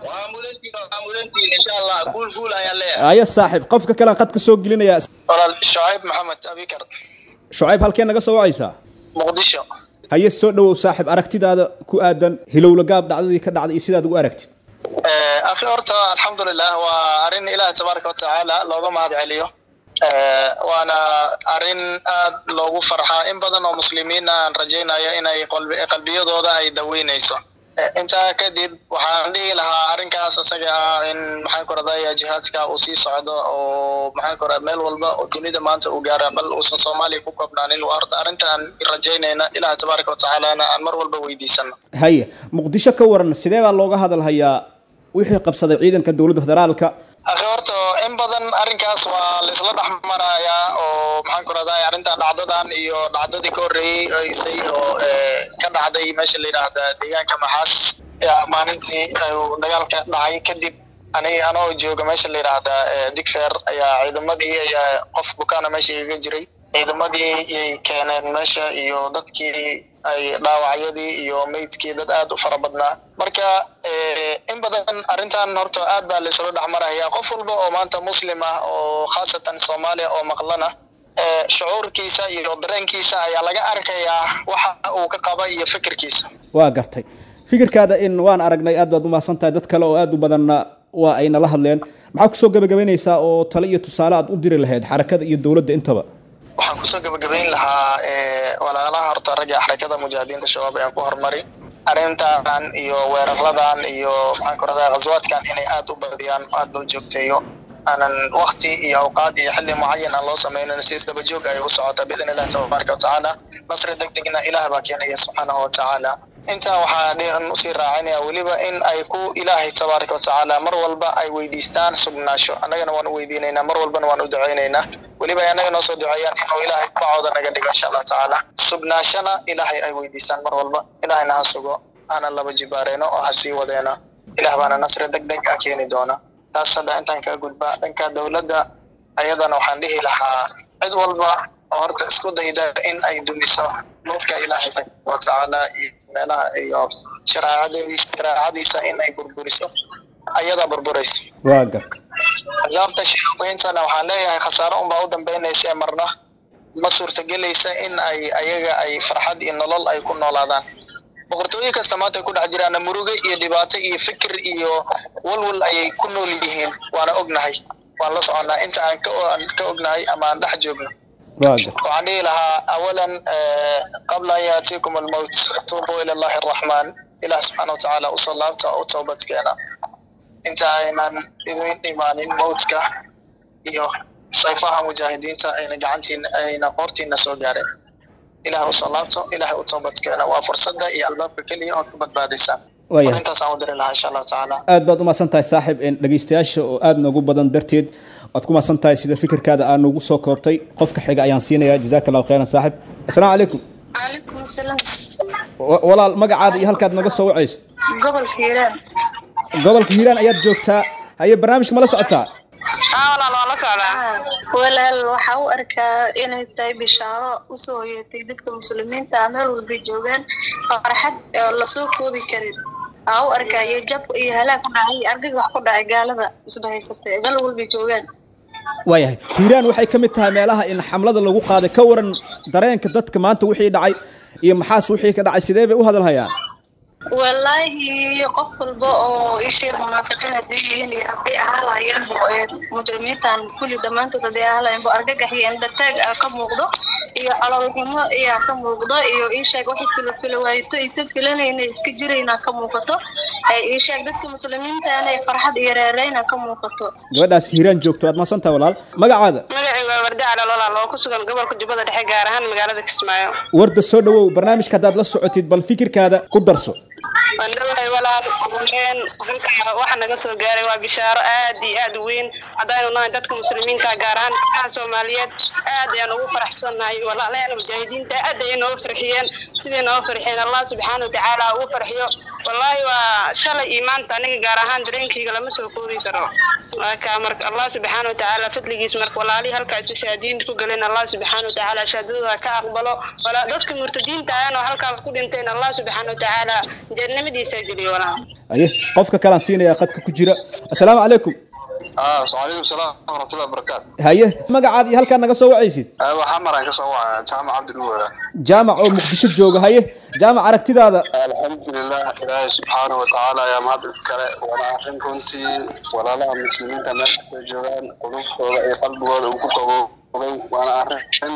insha allah guul guul ayaan leeyahay aya saaxib qofka kalean qadka soo gelinayaa walaal shucayb maxamed abikar shucayb halkee naga soo wacaysaa muqdisho haye soo dhowow saaxib aragtidaada ku aadan hilowla gaab dhacdadii ka dhacday iyo sidaad ugu aragtid akhi horta alxamdulilah waa arrin ilaah tabaaraka watacaala looga mahad celiyo waana arrin aad loogu farxaa in badan oo muslimiin aan rajaynayo inay qalbiyadooda ay daweynayso intaa kadib waxaan dhihi lahaa arrinkaas isaga ah in maxaan ku radaa jihaadka uu sii socdo oo maxaan ku radaa meel walba oo dunida maanta uu gaara bal uusan soomaaliya ku koobnaanin waa horta arrintaan rajaynayna ilaah tabaaraka watacaalana aan mar walba weydiisano haye muqdisho ka waran sidee baa looga hadalhayaa wixii qabsaday ciidanka dowladda federaalka akhi horta in badan arrinkaas waa laisla dhex marayaa oo maxaan ku radaa arrintan dhacdadan iyo dhacdadii ka horreeyey oo ka dhacday meesha la yidhaahda deegaanka maxaas maalintii dagaalka dhacay kadib aniga anoo jooga meesha la yidhaahda digfeer ayaa ciidamadii ayaa qof bukaana meesha igaga jiray ciidamadii yay keeneen meesha iyo dadkii ay dhaawacyadii iyo meydkii dad aad u fara badnaa marka in badan arrintan horta aad baa laisla dhex maraya qof walba oo maanta muslim ah oo khaasatan soomaaliya oo maqlana shucuurkiisa iyo dareenkiisa ayaa laga arkayaa waxa uu ka qaba iyo fikirkiisa waa gartay fikirkaada in waan aragnay aad baad umahadsan tahay dad kale oo aad u badanna waa ay nala hadleen maxaa kusoo gabagabaynaysaa oo tale iyo tusaale aad u diri lahayd xarakada iyo dowladda intaba waxaan kusoo gabagabayn lahaa walaalaha horta ragga xarakada mujaahidiinta shabaab ayaan ku hormari arrintan iyo weeraradan iyo maxaan ku radaa ghaswaadkan inay aad u badiyaan aad loo joogteeyo aanan wakti iyo awqaad iyo xilli mucayan aan loo sameynin si isdaba joog ay u socota biidn illahi tabaaraka watacaala nasri deg degna ilaah baa keenaya subxaanahu watacaala intaa waxaa usii raacinaya weliba in ay ku ilaahay tabaaraka watacaala mar walba ay weydiistaan sugnaasho annagana waan u weydiinaynaa mar walbana waan u ducaynaynaa weliba ay annaga noo soo duceeyaan inuu ilaahay bacooda naga dhigo insha allah tacaala sugnaashana ilaahay ay weydiistaan mar walba ilaahayna ha sugo hana laba jibaareeno oo ha sii wadeeno ilaah baana nasri deg deg ah keeni doona taas hadda intaan kaga gudba dhanka dowladda ayadana waxaan dhihi lahaa cid walba oo horta isku dayda in ay dumiso nuurka ilaahay watacaala iyo meelaha iyo shareecadiisa shareecadiisa in ay burburiso ayadaa burburayso waa garta xisaabta shayaadiintana waxaan leeyahay khasaaro unbaa u dambeynaysa ee marna ma suurtagelaysa in ay ayaga ay farxad iyo nolol ay ku noolaadaan boqortooyin kasta maanta ay ku dhex jiraan muruge iyo dhibaato iyo fikir iyo walwal ayay ku nool yihiin waana ognahay waan la soconnaa inta aan ka aan ka ognahay ama aan dhex joogno waxaan dhihi lahaa awalan qabla an yaatiikum almowt tuubuu ila allahi araxmaan ilaah subxaana watacaala usoo laabta oo u toobadkeena inta aynan idin dhimaanin mowtka iyo sayfaha mujaahidiinta ayna gacantiina ayna qoortiina soo gaareen ilaah usoo laabto ilaah u toobadkeena waa fursadda iyo albaabka keliya ood ku badbaadaysaan Waayahay. intaas aan u diri lahaa insha allahu tacaala aad baad umahadsan tahay saaxib een, dhegaystayaasha oo aad noogu badan darteed waad ku mahadsan tahay sida fikirkaada aa noogu soo koobtay qofka xiga ayaan siinayaa jazaaka allahu khayran saaxib asalaamu calaykum calaykum asalaam Wa- walaal magacaada iyo halkaad naga soo wacayso gobolka hiiraan gobolka hiiraan ayaad joogtaa haye barnaamijka ma la socotaa aa walaal waa la socdaa walaal waxaa u arkaa inay tahay bishaaro usoo hoyatay dadka muslimiinta ah meel walbay joogaan farxad oo lasoo koobi karin aa u arkaa iyo jab iyo halaag ku dhacay iyo argag wax ku dhacay gaalada isbahaysatay meel walbay joogaan waayahay hiiraan waxay ka mid tahay meelaha in xamlada lagu qaaday ka waran dareenka dadka maanta wixii dhacay iyo maxaas wixii ka dhacay sidee bay u hadalhayaan والله qof walba oo ishii munaafiqiin haddii yihiin iyo hadday ahaalaayeen mujrimiintan kulli dhammaantood hadday ahaalaayeen bo argagax iyo indhataag ah ka muuqdo iyo caloolxumo ayaa ka muuqdo iyo iisheeg waxay filo filo waayto aysan filanayna iska jirayna ka muuqato ee iisheeg dadka muslimiintaana ee farxad iyo reereyna ka muuqato gabadhaas hiiraan joogto waad mahadsan tahay walaal magacaada magacayga waa warda calaloolaal oo ku sugan gobolka jubbada dhexe gaar ahaan magaalada kismaayo warda soo dhawow barnaamijka haddaad la socotid bal fikirkaada ku darso wandhawahay walaal een halkaa waxa naga soo gaaray waa bishaaro aad iyo aad u weyn haddaynu nahay dadka muslimiinta gaar ahaan dadka soomaaliyeed aad ayaan ugu faraxsannahay walaalayaal mujaahidiinta aad ayay nooga farxiyeen siday nooga farxiyeen allah subxaana watacaala ha ugu farxiyo wallaahi waa shalay iyo maanta aniga gaar ahaan dareenkayga lama soo koobi karo marka marka allah subxaana watacaala fadligiis marka walaalihii halkaa isu shahaadiinta ku galeen allah subxaana watacaala shahaadadooda ka aqbalo walaa dadka murtadiinta ahna oo halkaas ku dhinteen allah subxaana watacaala jannimadiisa geliyo walaa haye qofka kalaan siinayaa qadka ku jira asalaamu calaykum ah wacalaykum salaam waraxmatullahi wabarakaatu haye magacaada iyo halkaad naga soo wacaysid waxaa maraan ka soo wacaya jaamac cabdinuwara jaamac oo muqdisho jooga haye jaamac aragtidaada alxamdulilah ilaahay subxaana watacaala ayaa mahad iskale waana arrin runtii walaalaha muslimiinta meel kastay joogaan qulubtooda iyo qalbigooda uu ku qaboobay waana arrin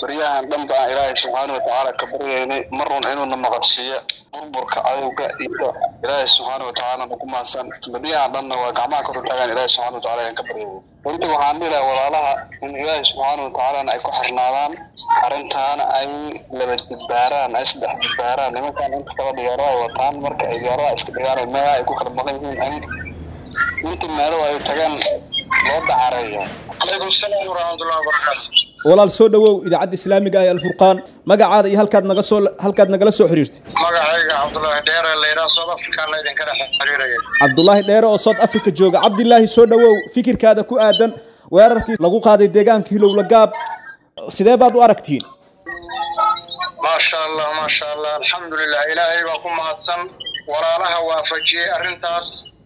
baryahan dhan baan ilaahay subxaana watacaala ka baryaynay marun inuuna maqadsiiyo burburka cadowga iyo ilaahay subxaana watacaala nagu mahadsan baryahan dhanna waa gacmaha kor u taagaan ilaahay subxaana watacaala ayaan ka baryaynay runtii waxaan dhihi lahaa walaalaha in ilaahay subxaana watacaalana ay ku xirnaadaan arrintaana ay laba dibbaaraan ay saddex dibbaaraan nimankan inta kala diyaarada ay wataan marka ay diyaaradaha iska dhigaan meelaha ay ku kala maqan yihiin in inta meelada ay tagaan loo dacareeyo calaykum salaam waraxmatullahi wabarakaatu walaal soo dhowow idaacadda islaamiga ah ee alfurqaan magacaada iyo halkaad naga soo halkaad nagala soo xiriirtay magacayga cabdullaahi dheere layidhaha south africana idinka dhex xiriiraya cabdulaahi dheere oo south africa jooga cabdilaahi soo dhowow fikirkaada ku aadan weerarkii lagu qaaday deegaanka hilowla gaab sidee baad u aragtiin maasha allah maasha allah alxamdulilah ilaahay baa ku mahadsan walaalaha waafajiyey arrintaas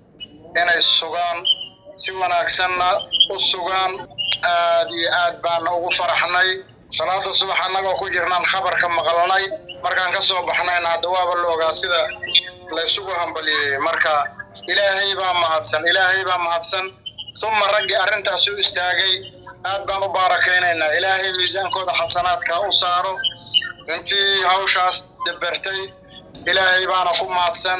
inay sugaan si wanaagsanna u sugaan aad iyo aad baana ugu faraxnay salaada subax annagoo ku jirnaan khabarka maqalnay markaan ka soo baxnayna hadda waaba la ogaa sida laysugu hambalyeeyey marka ilaahay baa mahadsan ilaahay baa mahadsan uma raggii arrintaas u istaagay aad baan u baarakaynaynaa ilaahay miisaankooda xasanaadka u saaro intii hawshaas dabertay ilaahay baana ku mahadsan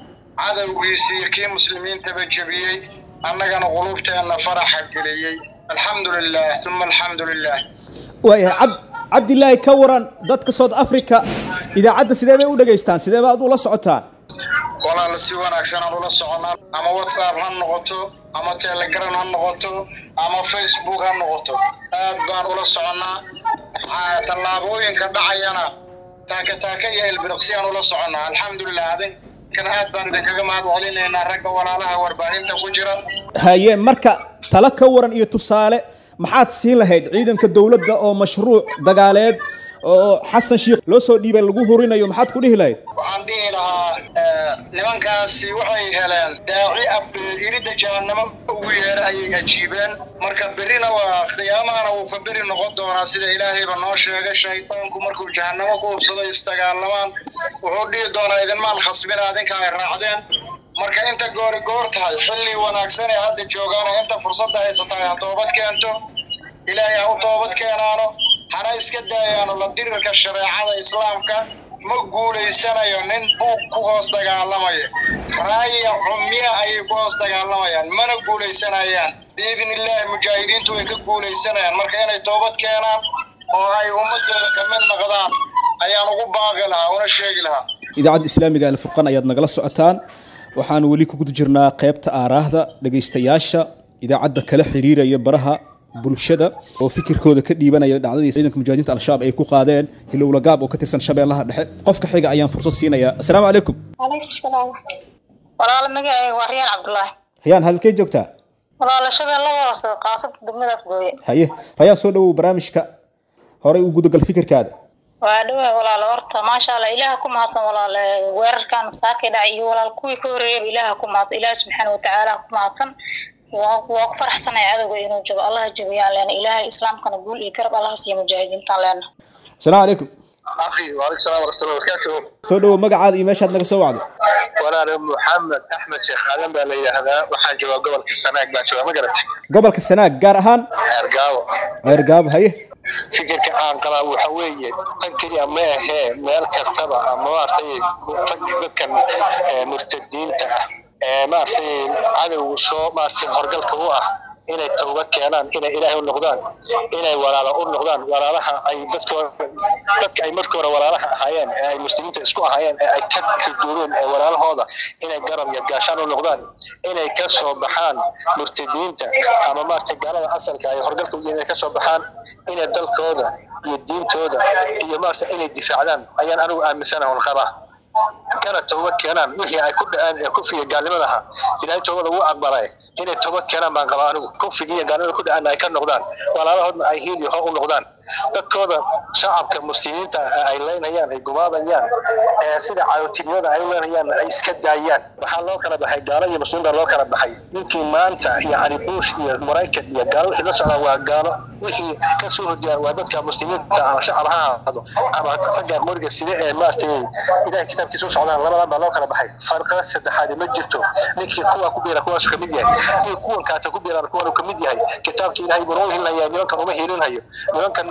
cadowgiisii kii muslimiintaba jebiyey annagana qulubteenna faraxa geliyey alxamdu lilah uma alxamdu lilah waayahay cab cabdilaahi ka waran dadka south africa idaacadda sidee bay u dhegaystaan sidee baad ula socotaan walaal si wanaagsan aan ula soconaa ama whatsapp ha noqoto ama telegram ha noqoto ama facebook ha noqoto aad baan ula soconnaa tallaabooyinka dhacayana taaka taaka iyo ilbiriqsi aan ula soconnaa alxamdulilah adinkana aad baan idinkaga mahad celinaynaa ragga walaalaha warbaahinta ku jira haye marka talo ka waran iyo tusaale maxaad siin lahayd ciidanka dowladda oo mashruuc dagaaleed oo xasan sheikh loo soo dhiibay lagu hurinayo maxaad ku dhihi lahayd waxaan dhihi lahaa nimankaasi waxay heleen daaci ab iridda jahannamo ugu yeera ayay ajiibeen marka berrina waa qiyaamahana wuu ka beri noqon doonaa sida ilaahayba noo sheegay shaydaanku markuu jahannamo ku hubsado isdagaalamaan wuxuu dhihi doonaa idinmaan khasbina adinka ay raacdeen marka inta goori goor tahay xilli wanaagsan ee hadda joogaana inta fursadda haysata ha toobad keento ilaahay ha u toobad keenaano hana iska daayaano la dirirka shareecada islaamka ma guulaysanayo nin buug ku hoos dagaalamaya raaya cumya ayay ku hoos dagaalamayaan mana guulaysanayaan biidn illaahi mujaahidiintu way ka guulaysanayaan marka inay toobad keenaan oo ay ummadooda ka mid noqdaan ayaan ugu baaqi lahaa una sheegi lahaa idaacadda islaamiga alfurqan ayaad nagala socotaan waxaan weli ku guda jirnaa qaybta aaraahda dhegaystayaasha idaacadda kala xiriiraya baraha bulshada oo fikirkooda ka dhiibanaya dhacdadii ciidanka mujaahidiinta al-shabaab ay ku qaadeen hilowla gaab oo ka tirsan shabeellaha dhexe qofka xiga ayaan fursad siinayaa assalaamu calaykum calaykum salaam walaalo magacayga waa riyaan cabdulaahi rayaan halkee joogtaa walaalo shabeelladaas qaasabta degmada afgooye haye rayaan soo dhowow barnaamijka horey u gudagal fikirkaada waa dhawahay walaalo horta maasha allah ilaaha ku mahadsan walaale weerarkan saakay dhacay iyo walaal kuwii ka horreeyaba ilaaha ku mahadsan ilaaha subxaana watacaala ku mahadsan waa waa ku faraxsanay cadowga inuu jabo allaha jabiyaan leena ilaahay islaamkana guul iyo garab allaha siiya mujaahidiintaan leena asalaamu calaykum akhi waalaikum salaam waraxmatullahi wabarakaatuh soo dhowow magacaada iyo meeshaad naga soo wacday walaal maxamed axmed sheekh aadan baa la yidhaahdaa waxaan joogaa gobolka sanaag baan joogaa ma garatay gobolka sanaag gaar ahaan ceergaabo ceergaabo haye fikirka aan qabaa waxa weeye tan keliya ma ahee meel kastaba ama maaragtay dadkan murtadiinta ah ee maaragtay cadowgu soo maaragtay horgalka u ah inay towbad keenaan inay ilaahay u noqdaan inay walaalo u noqdaan walaalaha ay dadkooda dadka ay markii hore walaalaha ahaayeen ee ay muslimiinta isku ahaayeen ee ay ka ridoobeen ee walaalahooda inay garab iyo gaashaan u noqdaan inay ka soo baxaan murtadiinta ama maaragtay gaalada asalka ay horgalka u yihiin inay ka soo baxaan inay dalkooda iyo diintooda iyo maaragtay inay difaacdaan ayaan anigu aaminsanahay un qabaa kana toobad keenaan wixii ay ku dhaceen ee kufriga gaalnimadaha ilaahay toobada wuu aqbalay inay toobad keenaan baan qabaa anigu kufriga iyo gaalnimada ku dhaceen ay ka noqdaan walaalahoodna ay hiil iyo hoo u noqdaan dadkooda shacabka muslimiinta ay leynayaan ay gumaadayaan ee sida cadotinimada ay u leynayaan ay iska daayaan waxaa loo kala baxay gaalo iyo muslimiin baa loo kala baxay ninkii maanta yacni bush iyo maraykan iyo gaalo wixii la socdaa waa gaalo wixii ka soo horjeedaan waa dadka muslimiinta ama shacab ha ahaado ama ragga qoriga sida ee maaragtay ilahay kitaabkiisa u socdaan labadan baa loo kala baxay farqada saddexaad ma jirto ninkii kuwa ku biira kuwaasuu kamid yahay ninkii kuwan kaata ku biiraan kuwan uu kamid yahay kitaabka ilaahay buu noo hilinaya nimankan uma hilinhayo nimankan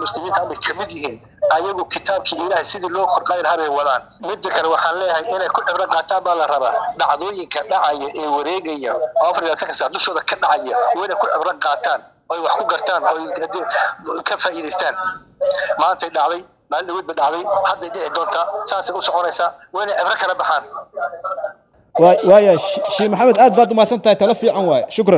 muslimiinta hadda kamid yihiin ayagu kitaabkii ilaahay sidii loo korqayn lahaa bay wadaan midda kale waxaan leeyahay inay ku cibro qaataan baa la rabaa dhacdooyinka dhacaya ee wareegaya oo afar iyo labaatanka saac dushooda ka dhacaya waa inay ku cibro qaataan oy wax ku gartaan oy haddii ka faa'iidaystaan maantay dhacday maalin dhaweyd ba dhacday hadday dhici doontaa saasay u soconaysaa waa inay cibro kala baxaan waaya shii maxamed aad baad umahadsan tahay talo fiican waaye shukran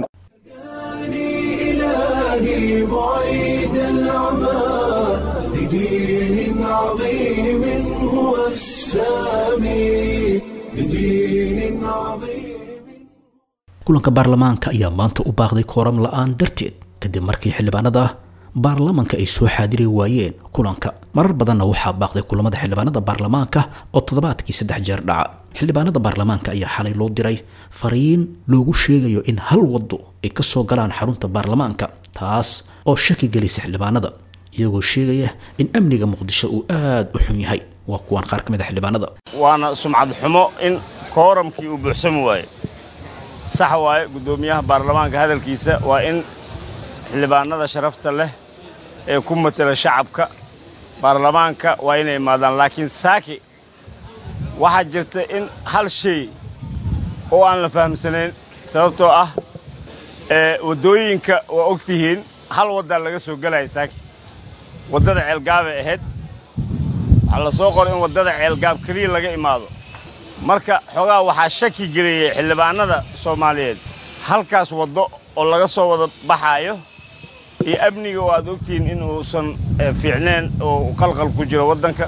إلهي بعيد العمى لدين عظيم هو السامي لدين عظيم kulanka baarlamaanka ayaa maanta u baaqday kooram la-aan darteed kadib markii xildhibaanada baarlamaanka ay soo xaadiri waayeen kulanka marar badanna waxaa baaqday kulamada xildhibaanada baarlamaanka oo toddobaadkii saddex jeer dhaca xildhibaanada baarlamaanka ayaa xalay loo diray fariin loogu sheegayo in hal waddo ay ka soo galaan xarunta baarlamaanka taas oo shaki gelisa xildhibaanada iyagoo sheegaya in amniga muqdisho uu aada u xun yahay waa kuwaan qaar ka mid a xildhibaanada waana sumcad xumo in kooramkii uu buuxsami waaye sax waaye guddoomiyaha baarlamaanka hadalkiisa waa in xildhibaanada sharafta leh ee ku matela shacabka baarlamaanka waa inay imaadaan laakiin saaki waxaa jirta in hal shay oo aan la fahamsanayn sababtoo ah waddooyinka waa og tihiin hal waddaa laga soo gelaya saaki waddada ceelgaabay ahayd waxaa la soo qoray in waddada ceelgaab keliya laga imaado marka xoogaa waxaa shaki geliyey xildhibaanada soomaaliyeed halkaas waddo oo laga soo wada baxaayo iyo amniga oo aad ogtihiin in uusan fiicneen oo qalqal ku jiro waddanka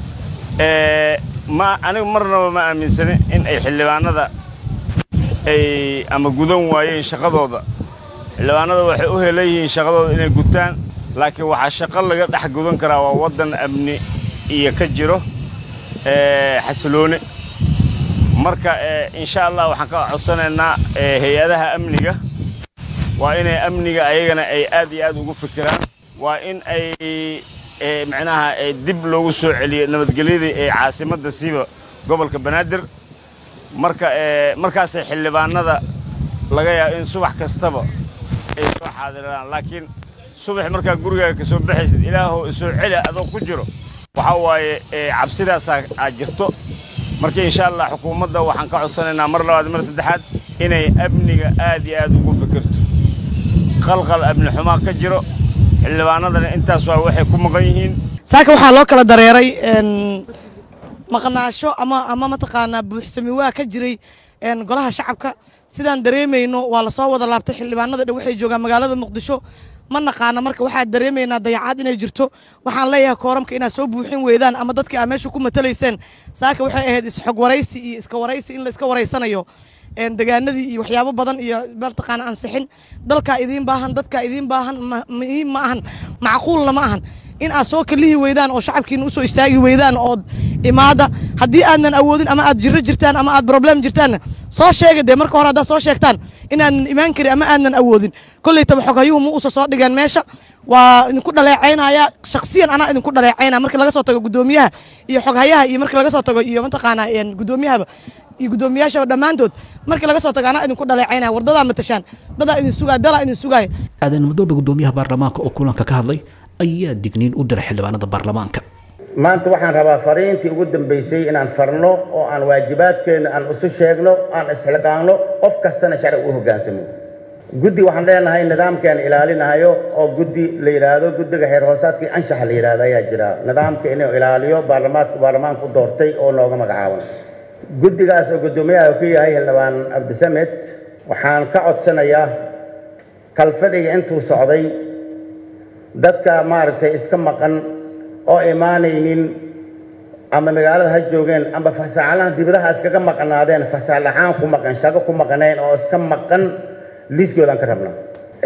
ma anigu marnaba ma aaminsani in ay xildhibaanada ay ama gudan waayeen shaqadooda xildhibaanada waxay u helan yihiin shaqadooda inay gutaan laakiin waxaa shaqo laga dhex gudan karaa waa waddan amni iyo ka jiro xasiloone marka insha allah waxaan ka codsanaynaa hay-adaha amniga waa inay amniga ayagana ay aad iyo aad ugu fikiraan waa in ay macnaha dib loogu soo celiyo nabadgelyadii ee caasimadda siiba gobolka banaadir marka markaasay xildhibaanada laga yaabo in subax kastaba ay soo xaadiraan laakiin subax markaa gurigaaga ka soo baxaysid ilaahoo isoo celi adoo ku jiro waxaa waaye cabsidaasaa aad jirto marka insha allah xukuumadda waxaan ka codsanaynaa mar labaad mar saddexaad inay amniga aad iyo aad ugu fikirto qalqal amni xumaa ka jiro xildhibaanadana intaas waa waxay ku maqan yihiin saaka waxaa loo kala dareeray maqnaasho ama ama mataqaanaa buuxsami waa ka jiray golaha shacabka sidaan dareemayno waa lasoo wada laabtay xildhibaanada dhan waxay joogaan magaalada muqdisho ma naqaana marka waxaa dareemaynaa dayacaad inay jirto waxaan leeyahay kooramka inaad soo buuxin weydaan ama dadkii aa meesha ku matalayseen saaka waxay ahayd isxog waraysi iyo iska waraysi in la iska waraysanayo degaanadii iyo waxyaabo badan iyo mataqaana ansixin dalkaa idiin baahan dadkaa idiin baahan muhiim ma ahan macquulna ma ahan in aad soo kalihi weydaan oo shacabkiina usoo istaagi weydaan ood imaada haddii aadnan awoodin ama aad jiro jirtaan ama aad problem jirtaanna soo sheega dee marka hore haddaad soo sheegtaan inaadnan imaan karin ama aadnan awoodin kollaytaba xoghayuhu ma usa soo dhigeen meesha waa idinku dhaleecaynaya shaksiyan anaa idinku dhaleecaynaya marka laga soo tago guddoomiyaha iyo xoghayaha iyo marka laga soo tago iyo mataqaanaa guddoomiyahaba iyo guddoomiyaasha dhammaantood markii laga soo tago anaa idinku dhaleecaynaya wardadaa matashaan dadaa idin sugaaya dalaa idin sugaaya aadan madoobe guddoomiyaha baarlamaanka oo kulanka ka hadlay ayaa digniin u diray xildhibaanada baarlamaanka maanta waxaan rabaa fariintii ugu dambaysay inaan farno oo aan waajibaadkeenna aan isu sheegno aan isxilqaanno qof kastana sharci u hoggaansamo guddi waxaan leenahay nidaamkaan ilaalinayo oo guddi la yidhaahdo guddiga xeer hoosaadkii anshaxa la yidhaahdo ayaa jira nidaamka inuu ilaaliyo baarlamaanka baarlamaanku doortay oo nooga magacaaban guddigaas oo guddoomiyaha ku yahay xildhibaan cabdisamed waxaan ka codsanayaa kalfadhiga intuu socday dadka maaragtay iska maqan oo imaanaynin ama magaalada ha joogeen ama fasaxalahan dibadaha iskaga maqnaadeen fasax ahaan ku maqan shaqo ku maqnayn oo iska maqan liiskoodaan ka rabna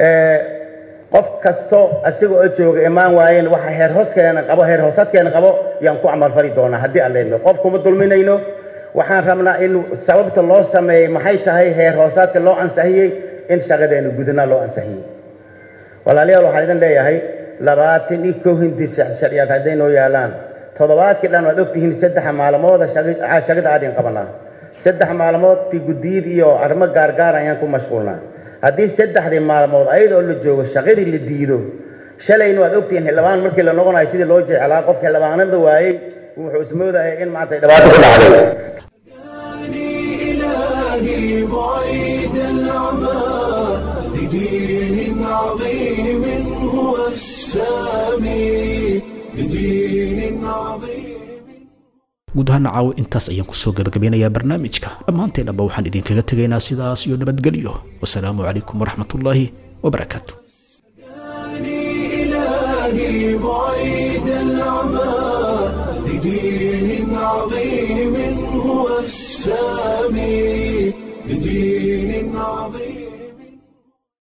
qof kasto asiga oo jooga imaan waayeen waxa heer hooskeena qabo heer hoosadkeena qabo yaan ku camalfali doonaa haddii aan leedno qof kuma dulminayno waxaan rabnaa in sababta loo sameeyey maxay tahay heer hoosaadka loo ansixiyey in shaqadeena gudana loo ansixiyey walaalayaal waxaan idin leeyahay labaatan iyo kow hindi sharciyaad hadday noo yaalaan toddobaadkii dhan waad ogtihiin saddex maalmooda shaqada aadin qabanaa saddex maalmood ti guddiyid iyo arrimo gaargaar ayaan ku mashquulnaa haddii saddexdii maalmood ayadoo la joogo shaqadii la diido shalayna waad ogtihiin xildhibaan markii la noqonayo sidii loo jeclaa qof xildhibaanada waayey wuxuu ismoodaya in maanta dhibaato ku dhacday إلهي بعيد العمى لدين عظيم هو السامي لدين عظيم guud ahaan caawo intaas ayaan kusoo gabagabeynayaa barnaamijka dhammaanteennaba waxaan idinkaga tegaynaa sidaas iyo nabadgelyo wasalaamu calaykum waraxmatullaahi wabarakaatu إلهي بعيد العمى لدين عظيم هو السامي لدين عظيم